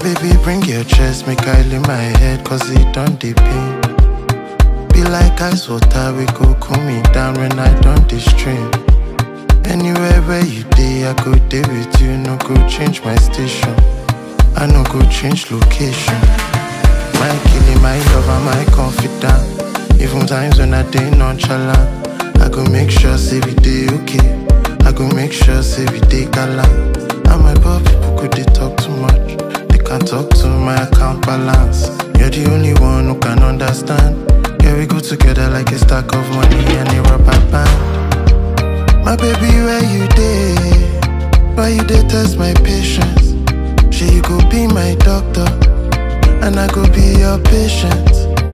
baby, bring your chest, make I lay my head, cause it don't dey pain. Be like ice water, we go cool me down when I don't dey stream. Anywhere where you dey, I go dey with you, no go change my station. I no go change location. My killing, my lover, my confidant. Even times when I dey nonchalant, I go make sure say we dey okay. I go make sure say we dey galant. And my poor people could they talk too much. They can't talk to my account balance. You're the only one who can understand. Yeah, we go together like a stack of money and a rubber band. My baby, where you dey? Why you dey test my patience? She you go be my doctor, and I go be your patient.